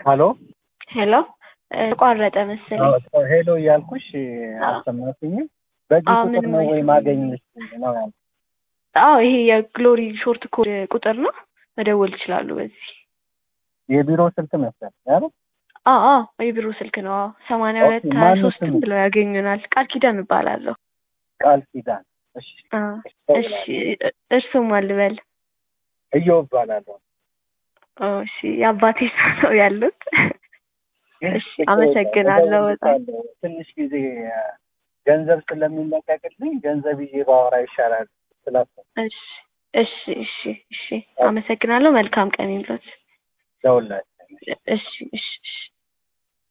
ሀሎ ሄሎ ተቋረጠ መሰለኝ። ሄሎ እያልኩሽ አልሰማሽኝም። በዚህ አዎ፣ ቁጥር ምንም ነው ወይ አይሰማኝም። ማገኘሽ ነው ያልኩት። አዎ ይሄ የግሎሪ ሾርት ኮድ ቁጥር ነው። መደወል ይችላሉ በዚህ። የቢሮ ስልክ መሰል ያለ አዎ አዎ የቢሮ ስልክ ነው። አዎ ሰማንያ ሁለት ኦኬ፣ ሀያ ማነው ሶስትም ስሙ? ብለው ያገኙናል። ቃል ኪዳን እባላለሁ። ቃል ኪዳን። እሺ አዎ፣ እሺ እደውላለሁ። እርሱም አልበል። እዮብ እባላለሁ። ኦ፣ እሺ የአባቴ ስም ነው ያሉት። እሺ ችግር አመሰግናለሁ የለውም፣ በጣም። እደውልልሻለሁ። ትንሽ ጊዜ አ፣ ገንዘብ ስለሚለቀቅልኝ ገንዘብ ይዤ ባወራ ይሻላል ስላሰብኩ እሺ እሺ እሺ እሺ አመሰግናለሁ። መልካም ቀን ይሁንልዎት። ደውላለሁ። እሺ እሺ እሺ